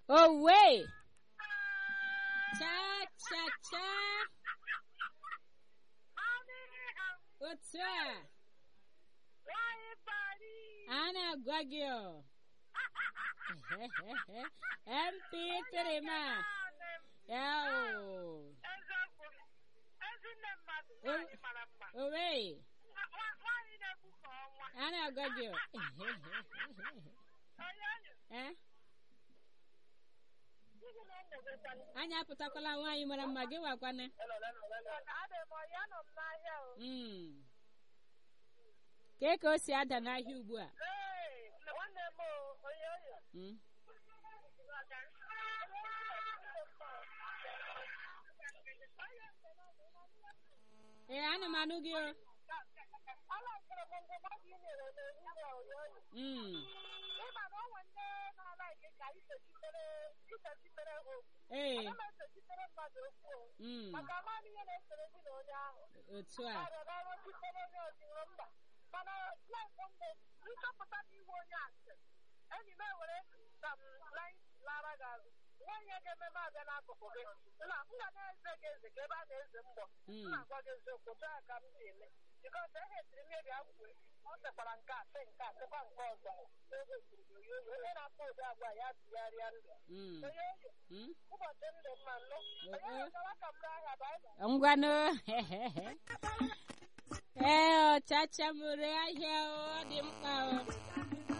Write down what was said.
Owe! Cha cha cha! Otu a! A na-agwa gị ọ. MP3 ma. Ya o. Owe! A na-agwa gị ọ. Eh? anyị apụtakwala nwaanyị mara mma gị wakwana Mm. kee ka o si ada n'ahịa ugbu a Mm. ee ana m anụ gị o Mm. ee Mm. otu a mana nchọpụta n'ihu onye asị enyi m ewere lara gị azụ nwaanyị ga-eme m abịa n'akụkụ gị na m ga na-eze gị eze ka ebe a na-eze mgbọ m na-agwa gị eziokwu otu a ka m si eme bikọs ehetiri m ebi agwụ ọ sekwara nke a sị nke a sịkwa nke ọzọ onye na-akpọ ụdị agwa ya tụgharịa ndụ Mm. onye oyi Mm. ụbọchị ndụ mma nnụ onye Eh. ọzọwa ka m n'ahịa baịbụl ngwanụ ee ọchacha mụrụ ahịa ọ dị mkpa o